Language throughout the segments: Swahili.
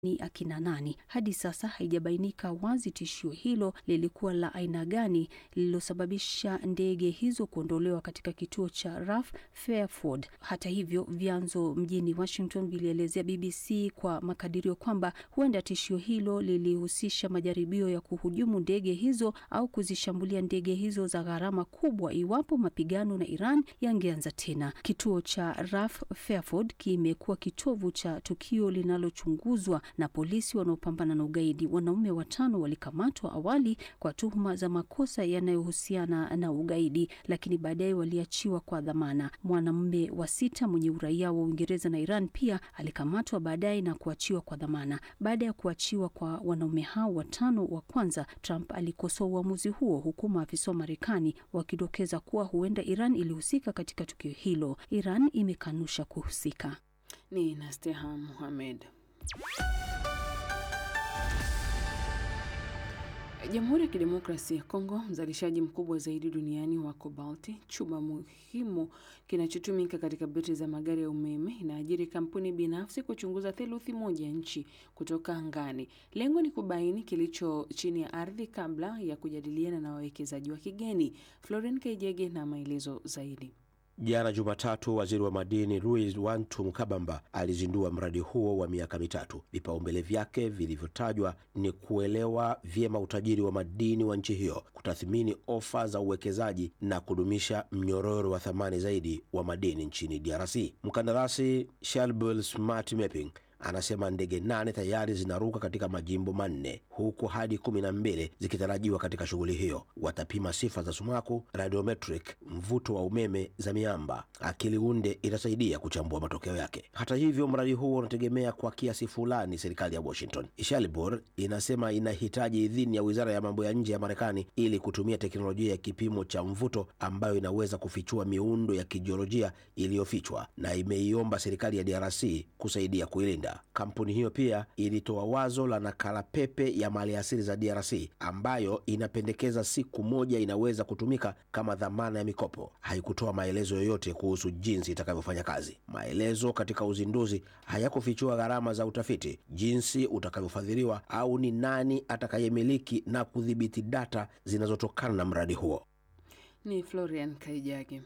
ni akina nani. Hadi sasa haijabainika wazi tishio hilo lilikuwa la aina gani lililosababisha ndege hizo kuondolewa katika kituo cha RAF Fairford. Hata hivyo, vyanzo mjini Washington vilielezea BBC kwa makadirio kwamba huenda tishio hilo lilihusisha majaribio ya kuhujumu ndege hizo au kuzishambulia ndege hizo za gharama kubwa iwapo mapigano na Iran yangeanza tena. Kituo cha RAF Fairford kimekuwa kitovu cha tukio linalochunguzwa na polisi wanaopambana na ugaidi. Wanaume watano walikamatwa awali kwa tuhuma za makosa yanayohusiana na ugaidi, lakini baadaye waliachiwa kwa dhamana. Mwanamume wa sita mwenye uraia wa Uingereza na Iran pia alikamatwa baadaye na kuachiwa kwa dhamana. Baada ya kuachiwa kwa wanaume hao watano wa kwanza, Trump alikosoa uamuzi huo, huku maafisa wa Marekani wakidokeza kuwa huenda Iran ilihusika katika tukio hilo. Iran imekanusha kuhusika. Ni Nasteha Muhamed. Jamhuri ya Kidemokrasia ya Kongo, mzalishaji mkubwa zaidi duniani wa kobalti, chuma muhimu kinachotumika katika betri za magari ya umeme, inaajiri kampuni binafsi kuchunguza theluthi moja ya nchi kutoka angani. Lengo ni kubaini kilicho chini ya ardhi kabla ya kujadiliana na wawekezaji wa kigeni. Floren Kaijege na maelezo zaidi. Jana Jumatatu, waziri wa madini Louis Wantu Mkabamba alizindua mradi huo wa miaka mitatu. Vipaumbele vyake vilivyotajwa ni kuelewa vyema utajiri wa madini wa nchi hiyo, kutathmini ofa za uwekezaji na kudumisha mnyororo wa thamani zaidi wa madini nchini DRC. Mkandarasi Shelbel Smart Mapping anasema ndege nane tayari zinaruka katika majimbo manne huku hadi kumi na mbili zikitarajiwa katika shughuli hiyo. Watapima sifa za sumaku, radiometric, mvuto wa umeme za miamba. Akili unde itasaidia kuchambua matokeo yake. Hata hivyo, mradi huo unategemea kwa kiasi fulani serikali ya Washington. Shalibor inasema inahitaji idhini ya wizara ya mambo ya nje ya Marekani ili kutumia teknolojia ya kipimo cha mvuto ambayo inaweza kufichua miundo ya kijiolojia iliyofichwa, na imeiomba serikali ya DRC kusaidia kuilinda. Kampuni hiyo pia ilitoa wazo la nakala pepe ya maliasili za DRC ambayo inapendekeza siku moja inaweza kutumika kama dhamana ya mikopo. Haikutoa maelezo yoyote kuhusu jinsi itakavyofanya kazi. Maelezo katika uzinduzi hayakufichua gharama za utafiti, jinsi utakavyofadhiliwa au ni nani atakayemiliki na kudhibiti data zinazotokana na mradi huo. Ni Florian Kaijage.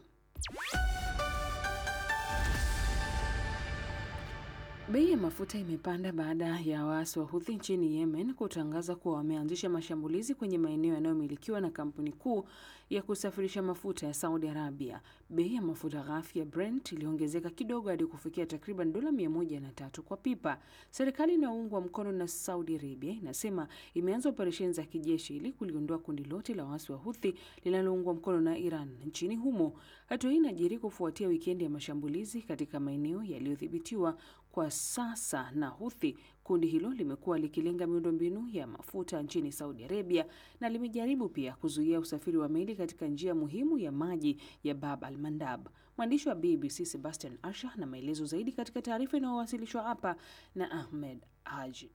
Bei ya mafuta imepanda baada ya waasi wa Houthi nchini Yemen kutangaza kuwa wameanzisha mashambulizi kwenye maeneo yanayomilikiwa na kampuni kuu ya kusafirisha mafuta ya Saudi Arabia. Bei ya mafuta ghafi ya Brent iliongezeka kidogo hadi kufikia takriban dola mia moja na tatu kwa pipa. Serikali inayoungwa mkono na Saudi Arabia inasema imeanza operesheni za kijeshi ili kuliondoa kundi lote la waasi wa Houthi linaloungwa mkono na Iran nchini humo. Hatua hii inajiri kufuatia wikendi ya mashambulizi katika maeneo yaliyodhibitiwa kwa sasa na Houthi. Kundi hilo limekuwa likilenga miundombinu ya mafuta nchini Saudi Arabia na limejaribu pia kuzuia usafiri wa meli katika njia muhimu ya maji ya Bab al Mandab. Mwandishi wa BBC Sebastian Asha na maelezo zaidi katika taarifa inayowasilishwa hapa na Ahmed Haji.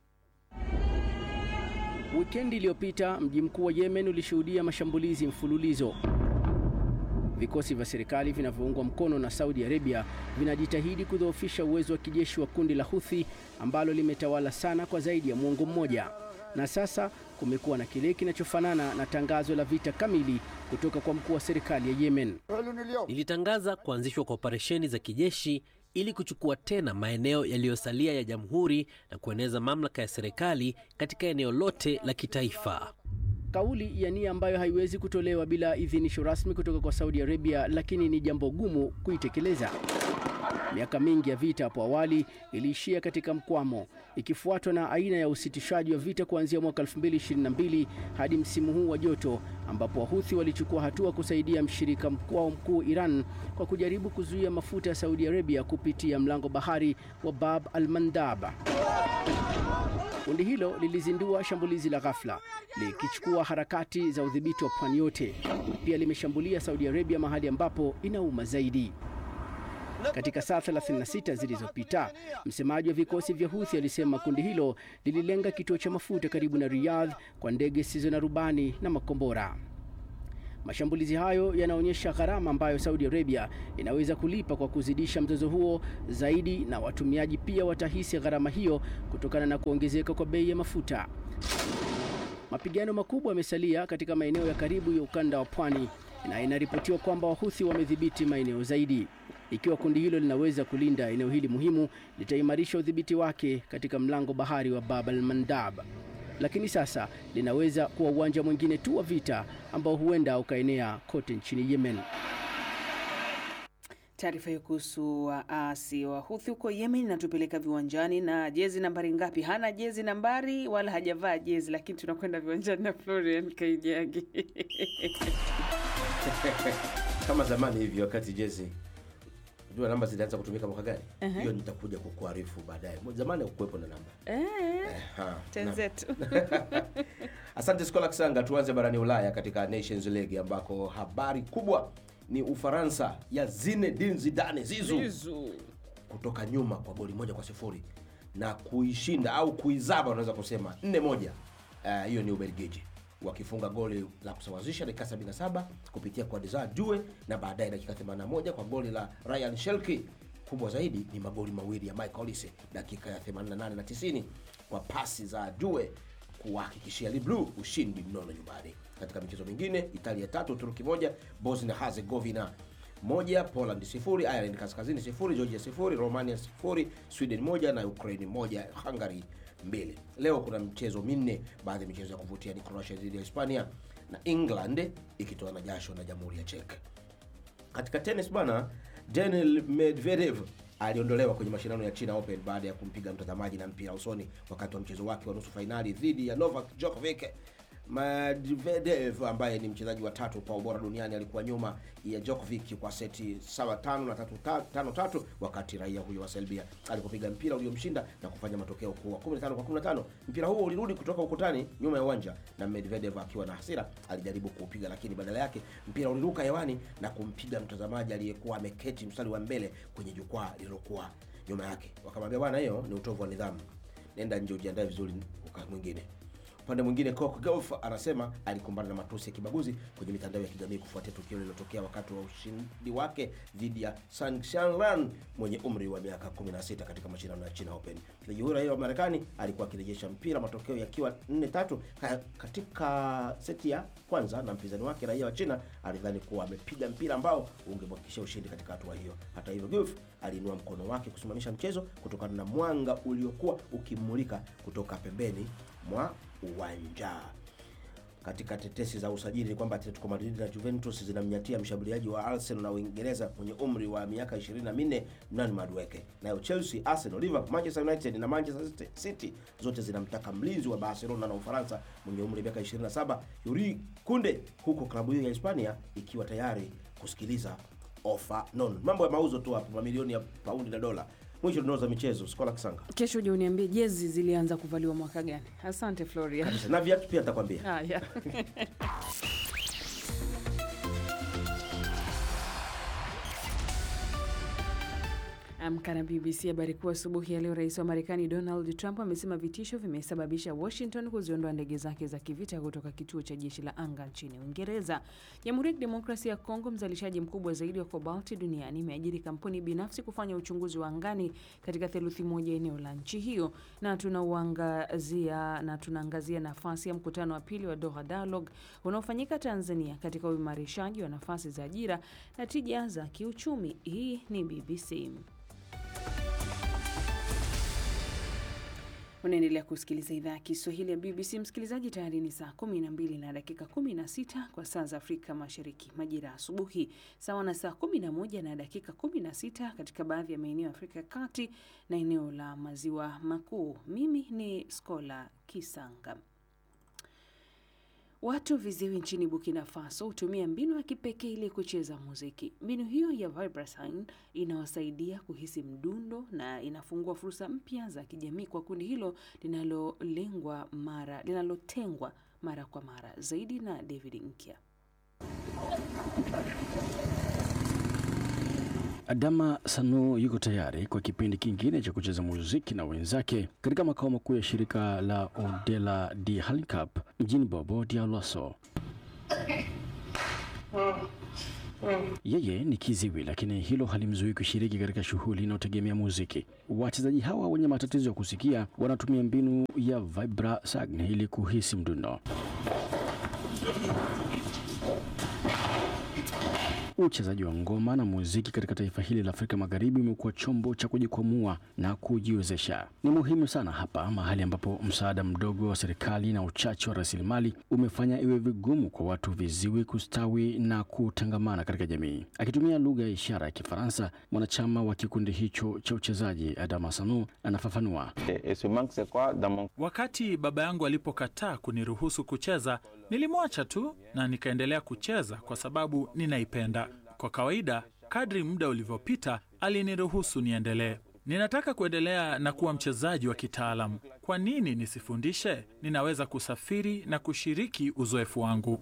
Wikendi iliyopita mji mkuu wa Yemen ulishuhudia mashambulizi mfululizo. Vikosi vya serikali vinavyoungwa mkono na Saudi Arabia vinajitahidi kudhoofisha uwezo wa kijeshi wa kundi la Houthi ambalo limetawala sana kwa zaidi ya muongo mmoja. Na sasa kumekuwa na kile kinachofanana na tangazo la vita kamili kutoka kwa mkuu wa serikali ya Yemen. Nilitangaza kuanzishwa kwa operesheni za kijeshi ili kuchukua tena maeneo yaliyosalia ya jamhuri na kueneza mamlaka ya serikali katika eneo lote la kitaifa. Kauli ya nia ambayo haiwezi kutolewa bila idhinisho rasmi kutoka kwa Saudi Arabia, lakini ni jambo gumu kuitekeleza. Miaka mingi ya vita hapo awali iliishia katika mkwamo, ikifuatwa na aina ya usitishaji wa vita kuanzia mwaka 2022 hadi msimu huu wa joto, ambapo Wahuthi walichukua hatua kusaidia mshirika wao mkuu Iran kwa kujaribu kuzuia mafuta ya Saudi Arabia kupitia mlango bahari wa Bab al-Mandab. Kundi hilo lilizindua shambulizi la ghafla likichukua harakati za udhibiti wa pwani yote. Pia limeshambulia Saudi Arabia mahali ambapo inauma zaidi. Katika saa 36 zilizopita, msemaji wa vikosi vya Houthi alisema kundi hilo lililenga kituo cha mafuta karibu na Riyadh kwa ndege zisizo na rubani na makombora. Mashambulizi hayo yanaonyesha gharama ambayo Saudi Arabia inaweza kulipa kwa kuzidisha mzozo huo zaidi, na watumiaji pia watahisi gharama hiyo kutokana na kuongezeka kwa bei ya mafuta. Mapigano makubwa yamesalia katika maeneo ya karibu ya ukanda wa pwani na inaripotiwa kwamba Wahuthi wamedhibiti maeneo zaidi. Ikiwa kundi hilo linaweza kulinda eneo hili muhimu, litaimarisha udhibiti wake katika mlango bahari wa Bab al Mandab, lakini sasa linaweza kuwa uwanja mwingine tu wa vita ambao huenda ukaenea kote nchini Yemen. Taarifa hiyo kuhusu waasi wa Huthi huko Yemen inatupeleka viwanjani na jezi nambari ngapi? Hana jezi nambari wala hajavaa jezi, lakini tunakwenda viwanjani na Florian Kaijagi. kama zamani hivi wakati jezi jua namba zilianza kutumika mwaka gani hiyo nitakuja kukuarifu baadaye zamani hakukuwepo na namba Eh, Ha, tenzetu. Asante Skola Kisanga. Tuanze barani Ulaya katika Nations League ambako habari kubwa ni Ufaransa ya Zinedine Zidane Zizu Zizu. kutoka nyuma kwa goli moja kwa sifuri na kuishinda au kuizaba unaweza kusema nne moja. Eh, Hiyo ni Ubelgiji wakifunga goli la kusawazisha dakika 77 kupitia kwa Desire Due na baadaye dakika 81 kwa goli la Ryan Shelky. Kubwa zaidi ni magoli mawili ya Michael Olise dakika ya 88 na 90 kwa pasi za Due kuwahakikishia Le Bleu ushindi mnono nyumbani. Katika michezo mingine, Italia tatu Uturuki moja, Bosnia Herzegovina moja, Poland sifuri, Ireland kaskazini sifuri, Georgia sifuri, Romania sifuri, Sweden moja na Ukraine moja, Hungary mbili. Leo kuna michezo minne. Baadhi ya michezo ya kuvutia ni Croatia dhidi ya Hispania na England ikitoa na jasho na Jamhuri ya Czech. Katika tennis bwana, Daniil Medvedev aliondolewa kwenye mashindano ya China Open baada ya kumpiga mtazamaji na mpira usoni wakati wa mchezo wake wa nusu fainali dhidi ya Novak Djokovic. Medvedev ambaye ni mchezaji wa tatu kwa ubora duniani alikuwa nyuma ya Djokovic kwa seti sawa tano na tatu, ta- tano tatu, wakati raia huyo wa Serbia alipopiga mpira uliomshinda na kufanya matokeo kuwa 15 kwa 15. Mpira huo ulirudi kutoka ukutani nyuma ya uwanja na Medvedev akiwa na hasira alijaribu kuupiga, lakini badala yake mpira uliruka hewani na kumpiga mtazamaji aliyekuwa ameketi mstari wa mbele kwenye jukwaa lililokuwa nyuma yake. Wakamwambia bwana, hiyo ni utovu wa nidhamu, nenda nje ujiandae vizuri wakati mwingine. Upande mwingine Coco Gauff anasema alikumbana na matusi ya kibaguzi kwenye mitandao ya kijamii kufuatia tukio lililotokea wakati wa ushindi wake dhidi ya Sang Shanlan mwenye umri wa miaka 16 katika mashindano ya China Open. Mchezaji huyo raia wa Marekani alikuwa akirejesha mpira, matokeo yakiwa 4-3 ka- katika seti ya kwanza, na mpinzani wake raia wa China alidhani kuwa amepiga mpira ambao ungemhakikishia ushindi katika hatua hiyo. Hata hivyo, Gauff aliinua mkono wake kusimamisha mchezo kutokana na mwanga uliokuwa ukimulika kutoka pembeni mwa uwanja. Katika tetesi za usajili ni kwamba Atletico Madrid na Juventus zinamnyatia mshambuliaji wa Arsenal na Uingereza mwenye umri wa miaka 24 Nani Madueke. Nayo Chelsea, Arsenal, Liverpool, Manchester United na Manchester City zote zinamtaka mlinzi wa Barcelona na Ufaransa mwenye umri wa miaka 27 Yuri Kunde, huku klabu hiyo ya Hispania ikiwa tayari kusikiliza ofa nono. Mambo ya mauzo tu hapo, mamilioni ya paundi na dola. Mwisho tunauza michezo. Skola Kisanga Kesho uje uniambie jezi zilianza kuvaliwa mwaka gani. Asante Florian. na viatu pia nitakwambia. Haya. Amka na BBC. Habari kuu asubuhi ya leo, rais wa Marekani Donald Trump amesema vitisho vimesababisha Washington kuziondoa ndege zake za kivita kutoka kituo cha jeshi la anga nchini Uingereza. Jamhuri ya Kidemokrasia ya Kongo, mzalishaji mkubwa zaidi wa kobalti duniani, imeajiri kampuni binafsi kufanya uchunguzi wa angani katika theluthi moja eneo la nchi hiyo, na tunauangazia na tunaangazia nafasi ya mkutano wa pili wa Doha Dialogue unaofanyika Tanzania katika uimarishaji wa nafasi za ajira na tija za kiuchumi. Hii ni BBC. Unaendelea kusikiliza idhaa ya Kiswahili ya BBC. Msikilizaji, tayari ni saa 12 na dakika 16 kwa saa za Afrika Mashariki, majira ya asubuhi, sawa na saa 11 na dakika 16 katika baadhi ya maeneo ya Afrika ya Kati na eneo la Maziwa Makuu. Mimi ni Skola Kisanga. Watu viziwi nchini Burkina Faso hutumia mbinu ya kipekee ili kucheza muziki. Mbinu hiyo ya vibraphone inawasaidia kuhisi mdundo na inafungua fursa mpya za kijamii kwa kundi hilo linalolengwa mara linalotengwa mara kwa mara. Zaidi na David Nkya. Adama Sanu yuko tayari kwa kipindi kingine cha kucheza muziki na wenzake katika makao makuu ya shirika la Odela di Halicap mjini Bobo Dioulasso. Yeye ni kiziwi, lakini hilo halimzuii kushiriki katika shughuli inayotegemea muziki. Wachezaji hawa wenye matatizo ya kusikia wanatumia mbinu ya vibrasagn ili kuhisi mdundo. Uchezaji wa ngoma na muziki katika taifa hili la Afrika Magharibi umekuwa chombo cha kujikwamua na kujiwezesha. Ni muhimu sana hapa, mahali ambapo msaada mdogo wa serikali na uchache wa rasilimali umefanya iwe vigumu kwa watu viziwi kustawi na kutangamana katika jamii. Akitumia lugha ya ishara ya Kifaransa, mwanachama wa kikundi hicho cha uchezaji Adama Sanu anafafanua. Wakati baba yangu alipokataa kuniruhusu kucheza, nilimwacha tu na nikaendelea kucheza kwa sababu ninaipenda. Kwa kawaida, kadri muda ulivyopita, aliniruhusu niendelee. Ninataka kuendelea na kuwa mchezaji wa kitaalamu. Kwa nini nisifundishe? Ninaweza kusafiri na kushiriki uzoefu wangu.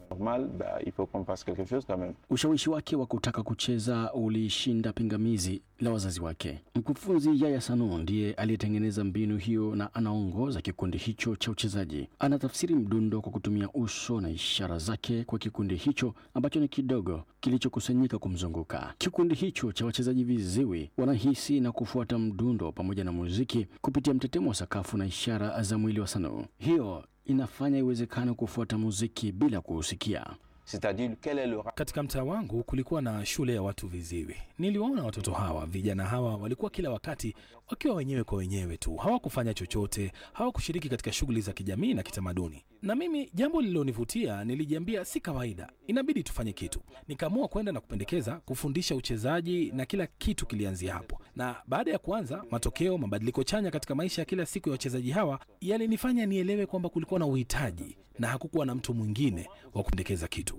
Ushawishi wake wa kutaka kucheza ulishinda pingamizi la wazazi wake. Mkufunzi Yaya Sano ndiye aliyetengeneza mbinu hiyo na anaongoza kikundi hicho cha uchezaji. Anatafsiri mdundo kwa kutumia uso na ishara zake kwa kikundi hicho ambacho ni kidogo kilichokusanyika kumzunguka. Kikundi hicho cha wachezaji viziwi wanahisi na kufuata mdundo pamoja na muziki kupitia mtetemo wa sakafu na ishara za mwili wa Sano. Hiyo inafanya iwezekane kufuata muziki bila kuusikia. Katika mtaa wangu kulikuwa na shule ya watu viziwi. Niliwaona watoto hawa, vijana hawa walikuwa kila wakati wakiwa wenyewe kwa wenyewe tu, hawakufanya chochote, hawakushiriki katika shughuli za kijamii na kitamaduni. Na mimi jambo lililonivutia, nilijiambia si kawaida, inabidi tufanye kitu. Nikaamua kwenda na kupendekeza kufundisha uchezaji, na kila kitu kilianzia hapo. Na baada ya kuanza, matokeo, mabadiliko chanya katika maisha ya kila siku ya wachezaji hawa yalinifanya nielewe kwamba kulikuwa na uhitaji na hakukuwa na mtu mwingine wa kupendekeza kitu.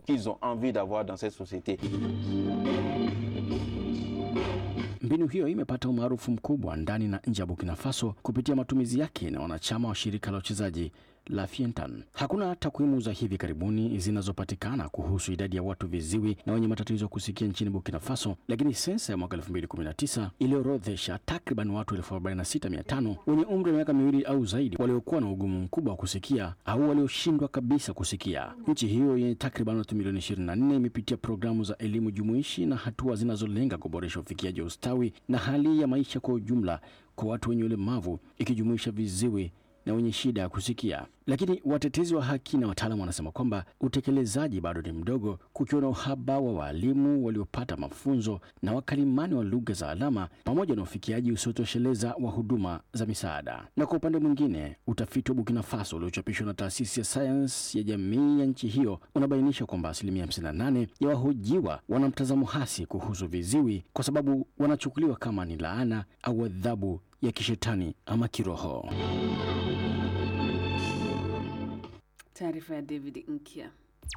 Mbinu hiyo imepata umaarufu mkubwa ndani na nje ya Burkina Faso kupitia matumizi yake na wanachama wa shirika la uchezaji la Fientan. Hakuna takwimu za hivi karibuni zinazopatikana kuhusu idadi ya watu viziwi na wenye matatizo ya kusikia nchini Burkina Faso, lakini sensa ya mwaka 2019 iliorodhesha takriban watu 46500 wenye umri wa miaka miwili au zaidi waliokuwa na ugumu mkubwa wa kusikia au walioshindwa kabisa kusikia. Nchi hiyo yenye takriban watu milioni 24 imepitia programu za elimu jumuishi na hatua zinazolenga kuboresha ufikiaji wa ustawi na hali ya maisha kwa ujumla kwa watu wenye ulemavu ikijumuisha viziwi na wenye shida ya kusikia. Lakini watetezi wa haki na wataalamu wanasema kwamba utekelezaji bado ni mdogo, kukiwa na uhaba wa waalimu waliopata mafunzo na wakalimani wa lugha za alama pamoja na ufikiaji usiotosheleza wa huduma za misaada. Na kwa upande mwingine, utafiti wa Burkina Faso uliochapishwa na taasisi ya sayansi ya jamii ya nchi hiyo unabainisha kwamba asilimia 58 ya wahojiwa wana mtazamo hasi kuhusu viziwi kwa sababu wanachukuliwa kama ni laana au adhabu ya kishetani ama kiroho. Taarifa ya David Nkya.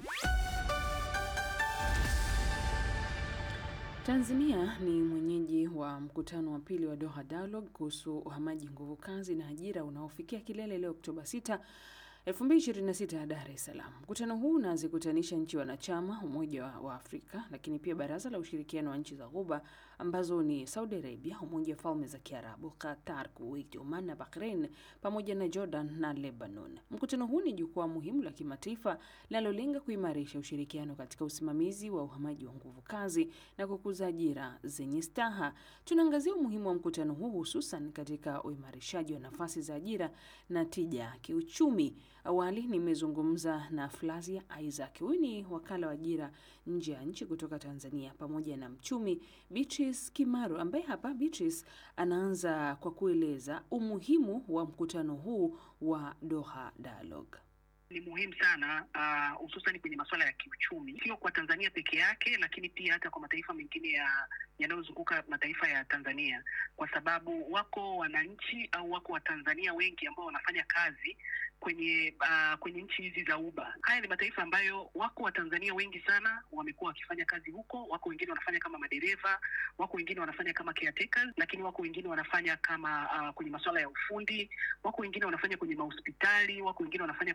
Tanzania ni mwenyeji wa mkutano wa pili wa Doha Dialogue kuhusu uhamaji nguvu kazi na ajira unaofikia kilele leo Oktoba 6 2026 ya Dar es Salaam. Mkutano huu unazikutanisha nchi wanachama Umoja wa Afrika, lakini pia Baraza la Ushirikiano wa Nchi za Ghuba ambazo ni Saudi Arabia, Umoja wa Falme za Kiarabu, Qatar, Kuwait, Oman na Bahrain pamoja na Jordan na Lebanon. Mkutano huu ni jukwaa muhimu la kimataifa linalolenga kuimarisha ushirikiano katika usimamizi wa uhamaji wa nguvu kazi na kukuza ajira zenye staha. Tunaangazia umuhimu wa mkutano huu hususan katika uimarishaji wa nafasi za ajira na tija kiuchumi. Awali nimezungumza na Flavia Isaac, huyu ni wakala wa ajira nje ya nchi kutoka Tanzania, pamoja na mchumi Beatrice Kimaru, ambaye hapa Beatrice anaanza kwa kueleza umuhimu wa mkutano huu wa Doha Dialogue. Ni muhimu sana hususan uh, kwenye masuala ya kiuchumi, sio kwa Tanzania peke yake, lakini pia hata kwa mataifa mengine ya yanayozunguka mataifa ya Tanzania, kwa sababu wako wananchi au wako Watanzania wengi ambao wanafanya kazi kwenye uh, kwenye nchi hizi za Uba. Haya ni mataifa ambayo wako Watanzania wengi sana wamekuwa wakifanya kazi huko. Wako wengine wanafanya kama madereva, wako wengine wanafanya kama caretakers, lakini wako wengine wanafanya kama uh, kwenye masuala ya ufundi, wako wengine wanafanya kwenye mahospitali, wako wengine wanafanya kwenye mahoteli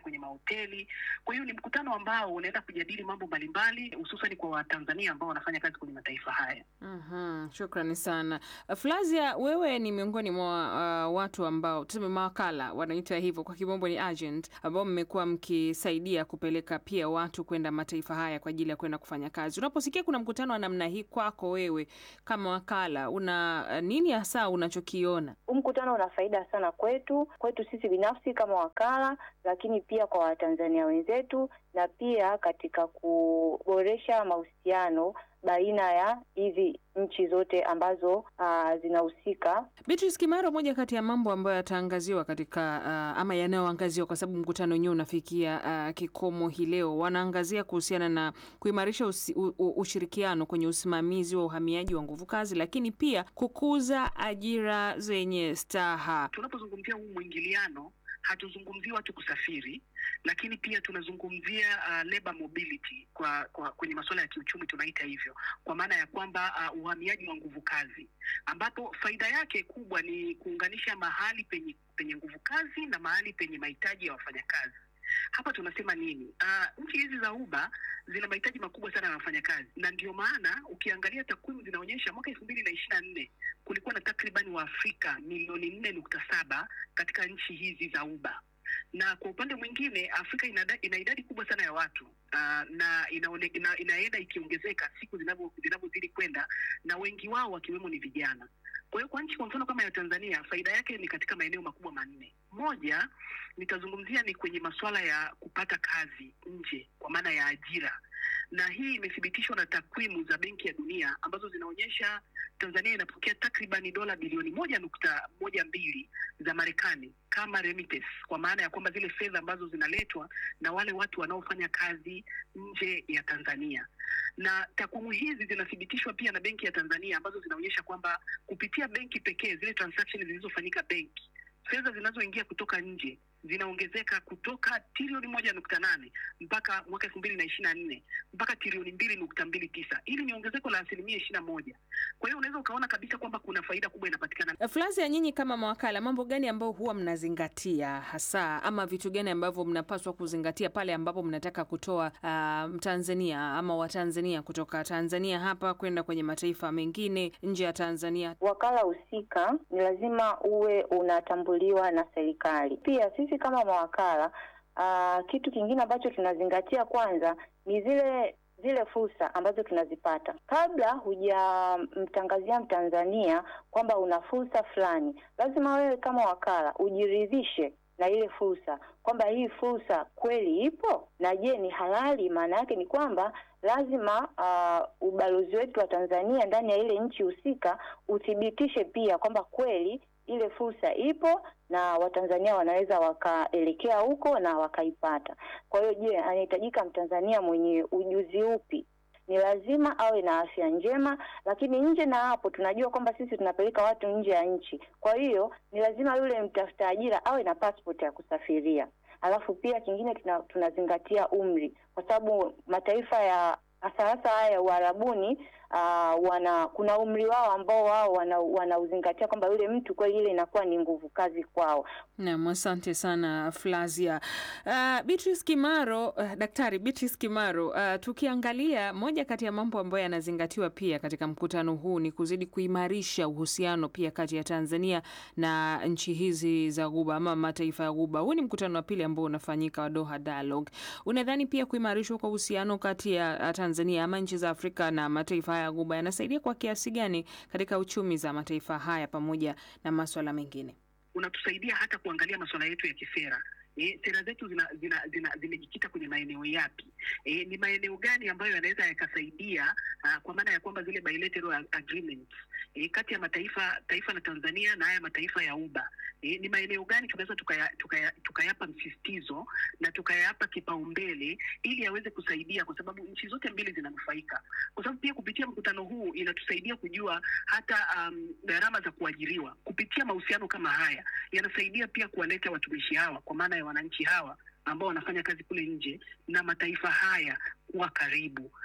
mahoteli. Kwa hiyo ni mkutano ambao unaenda kujadili mambo mbalimbali, hususan kwa Watanzania ambao wanafanya kazi kwenye mataifa haya. Mhm, shukrani sana Flavia, wewe ni miongoni mwa uh, watu ambao tuseme mawakala wanaita hivyo kwa kimombo ni agent, ambao mmekuwa mkisaidia kupeleka pia watu kwenda mataifa haya kwa ajili ya kwenda kufanya kazi. Unaposikia kuna mkutano wa namna hii kwako wewe kama wakala, una uh, nini hasa unachokiona? Huu mkutano una faida sana kwetu, kwetu sisi binafsi kama wakala, lakini pia kwa Watanzania wenzetu na pia katika kuboresha mahusiano baina ya hizi nchi zote ambazo uh, zinahusika. Beatrice Kimaro, moja kati ya mambo ambayo yataangaziwa katika uh, ama yanayoangaziwa kwa sababu mkutano wenyewe unafikia uh, kikomo hii leo, wanaangazia kuhusiana na kuimarisha usi, u, u, ushirikiano kwenye usimamizi wa uhamiaji wa nguvu kazi, lakini pia kukuza ajira zenye staha. Tunapozungumzia huu mwingiliano hatuzungumzii watu kusafiri, lakini pia tunazungumzia uh, labor mobility kwa, kwa kwenye masuala ya kiuchumi tunaita hivyo, kwa maana ya kwamba uh, uhamiaji wa nguvu kazi, ambapo faida yake kubwa ni kuunganisha mahali penye penye nguvu kazi na mahali penye mahitaji ya wafanyakazi. Hapa tunasema nini? Uh, nchi hizi za Uba zina mahitaji makubwa sana ya wafanyakazi, na ndio maana ukiangalia takwimu zinaonyesha mwaka elfu mbili na ishirini na nne kulikuwa na takribani Waafrika milioni nne nukta saba katika nchi hizi za Uba na kwa upande mwingine Afrika ina, ina idadi kubwa sana ya watu uh, na inaone, ina, inaenda ikiongezeka siku zinavyozidi kwenda, na wengi wao wakiwemo ni vijana. Kwa hiyo kwa nchi kwa mfano kama ya Tanzania, faida yake ni katika maeneo makubwa manne. Moja nitazungumzia ni kwenye masuala ya kupata kazi nje, kwa maana ya ajira, na hii imethibitishwa na takwimu za Benki ya Dunia ambazo zinaonyesha Tanzania inapokea takribani dola bilioni moja nukta moja mbili za Marekani kama remittance, kwa maana ya kwamba zile fedha ambazo zinaletwa na wale watu wanaofanya kazi nje ya Tanzania na takwimu hizi zinathibitishwa pia na Benki ya Tanzania ambazo zinaonyesha kwamba kupitia benki pekee, zile transactions zilizofanyika benki, fedha zinazoingia kutoka nje zinaongezeka kutoka trilioni moja nukta nane mpaka mwaka elfu mbili na ishirini na nne mpaka trilioni mbili nukta mbili tisa Hili ni ongezeko la asilimia ishirini na moja. Kwa hiyo unaweza ukaona kabisa kwamba kuna faida kubwa inapatikana. Flavia, nyinyi kama mawakala, mambo gani ambayo huwa mnazingatia hasa, ama vitu gani ambavyo mnapaswa kuzingatia pale ambapo mnataka kutoa uh, Mtanzania ama Watanzania kutoka Tanzania hapa kwenda kwenye mataifa mengine nje ya Tanzania? Wakala husika ni lazima uwe unatambuliwa na serikali. Pia sisi kama mawakala uh, kitu kingine ambacho tunazingatia kwanza ni zile zile fursa ambazo tunazipata. Kabla hujamtangazia Mtanzania kwamba una fursa fulani, lazima wewe kama wakala ujiridhishe na ile fursa kwamba hii fursa kweli ipo na je, ni halali. Maana yake ni kwamba lazima uh, ubalozi wetu wa Tanzania ndani ya ile nchi husika uthibitishe pia kwamba kweli ile fursa ipo na Watanzania wanaweza wakaelekea huko na wakaipata. Kwa hiyo, je, anahitajika Mtanzania mwenye ujuzi upi? Ni lazima awe na afya njema, lakini nje na hapo tunajua kwamba sisi tunapeleka watu nje ya nchi. Kwa hiyo ni lazima yule mtafuta ajira awe na passport ya kusafiria. Alafu pia kingine tuna, tunazingatia umri, kwa sababu mataifa ya hasa hasa haya ya Uarabuni uh, wana kuna umri wao ambao wao wanauzingatia wana kwamba yule mtu kweli ile inakuwa ni nguvu kazi kwao. Naam, asante sana Flavia. Uh, Beatrice Kimaro, uh, Daktari Beatrice Kimaro, uh, tukiangalia moja kati ya mambo ambayo yanazingatiwa pia katika mkutano huu ni kuzidi kuimarisha uhusiano pia kati ya Tanzania na nchi hizi za Ghuba ama mataifa ya Ghuba. Huu ni mkutano wa pili ambao unafanyika wa Doha Dialogue. Unadhani pia kuimarishwa kwa uhusiano kati ya Tanzania ama nchi za Afrika na mataifa haya ya Ghuba yanasaidia kwa kiasi gani katika uchumi za mataifa haya pamoja na maswala mengine? Unatusaidia hata kuangalia masuala yetu ya kisera. E, sera zetu zimejikita zina, zina, zina kwenye maeneo yapi? E, ni maeneo gani ambayo yanaweza yakasaidia uh, kwa maana ya kwamba zile bilateral agreements e, kati ya mataifa taifa la Tanzania na haya mataifa ya Uba e, ni maeneo gani tunaweza tukayapa tukaya, tukaya msisitizo na tukayapa kipaumbele ili yaweze kusaidia, kwa sababu nchi zote mbili zinanufaika, kwa sababu pia kupitia mkutano huu inatusaidia kujua hata gharama um, za kuajiriwa kupitia mahusiano kama haya yanasaidia pia kuwaleta watumishi hawa kwa maana wananchi hawa ambao wanafanya kazi kule nje na mataifa haya kuwa karibu.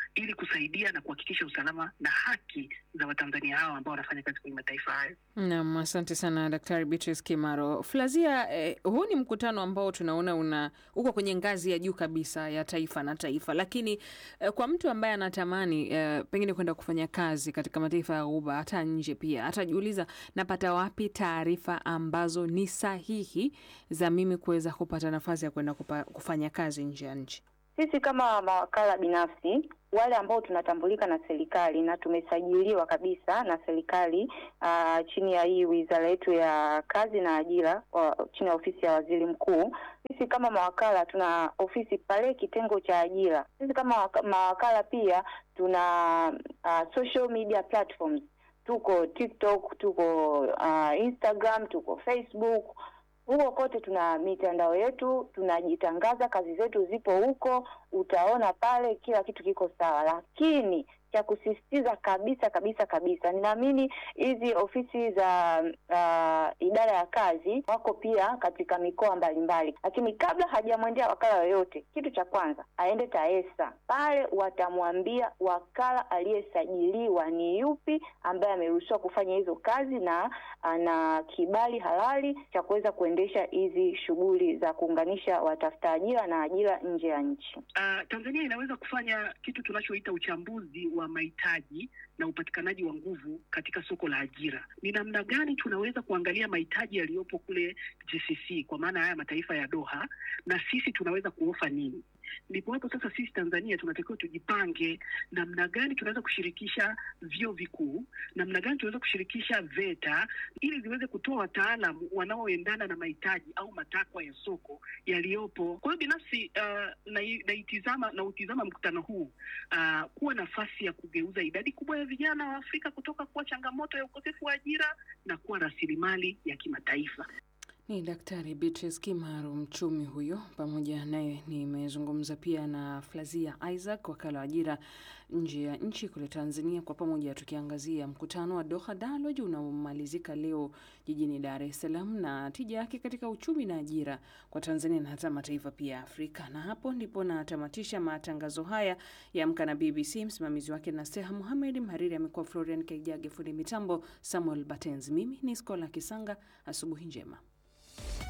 ili kusaidia na kuhakikisha usalama na haki za Watanzania hao ambao wanafanya kazi kwenye mataifa hayo. Naam, asante sana Daktari Beatrice Kimaro. Flazia, eh, huu ni mkutano ambao tunaona una uko kwenye ngazi ya juu kabisa ya taifa na taifa, lakini eh, kwa mtu ambaye anatamani eh, pengine kwenda kufanya kazi katika mataifa ya Ghuba hata nje pia, atajiuliza napata wapi taarifa ambazo ni sahihi za mimi kuweza kupata nafasi ya kwenda kupa- kufanya kazi nje ya nchi? Sisi kama mawakala binafsi wale ambao tunatambulika na serikali na tumesajiliwa kabisa na serikali uh, chini ya hii wizara yetu ya kazi na ajira wa, chini ya ofisi ya waziri mkuu. Sisi kama mawakala tuna ofisi pale kitengo cha ajira. Sisi kama waka- mawakala pia tuna uh, social media platforms, tuko TikTok, tuko uh, Instagram, tuko Facebook huko kote tuna mitandao yetu, tunajitangaza, kazi zetu zipo huko, utaona pale kila kitu kiko sawa. Lakini cha kusisitiza kabisa kabisa kabisa, ninaamini hizi ofisi za uh, idara ya kazi wako pia katika mikoa mbalimbali, lakini kabla hajamwendea wakala yoyote, kitu cha kwanza aende TAESA. Pale watamwambia wakala aliyesajiliwa ni yupi, ambaye ameruhusiwa kufanya hizo kazi na ana kibali halali cha kuweza kuendesha hizi shughuli za kuunganisha watafuta ajira na ajira nje ya nchi. Uh, Tanzania inaweza kufanya kitu tunachoita uchambuzi wa mahitaji na upatikanaji wa nguvu katika soko la ajira. Ni namna gani tunaweza kuangalia mahitaji yaliyopo kule GCC, kwa maana haya mataifa ya Doha, na sisi tunaweza kuofa nini? Ndipo hapo sasa sisi Tanzania tunatakiwa tujipange namna gani tunaweza kushirikisha vyuo vikuu, namna gani tunaweza kushirikisha VETA ili ziweze kutoa wataalamu wanaoendana na mahitaji au matakwa ya soko yaliyopo. Kwa hiyo binafsi uh, nai- naitizama na utizama mkutano huu uh, kuwa nafasi ya kugeuza idadi kubwa ya vijana wa Afrika kutoka kuwa changamoto ya ukosefu wa ajira na kuwa rasilimali ya kimataifa. Ni Daktari Beatrice Kimaru, mchumi huyo. Pamoja naye nimezungumza pia na Flazia Isaac, wakala wa ajira nje ya nchi kule Tanzania, kwa pamoja tukiangazia mkutano wa Doha Dialogue unaomalizika leo jijini Dar es Salaam na tija yake katika uchumi na ajira kwa Tanzania na hata mataifa pia ya Afrika. Na hapo ndipo natamatisha matangazo haya ya Amka na BBC. Msimamizi wake na Seha Muhamed, mhariri amekuwa Florian Kaijage, fundi mitambo Samuel Batenzi. Mimi ni Skola Kisanga. Asubuhi njema.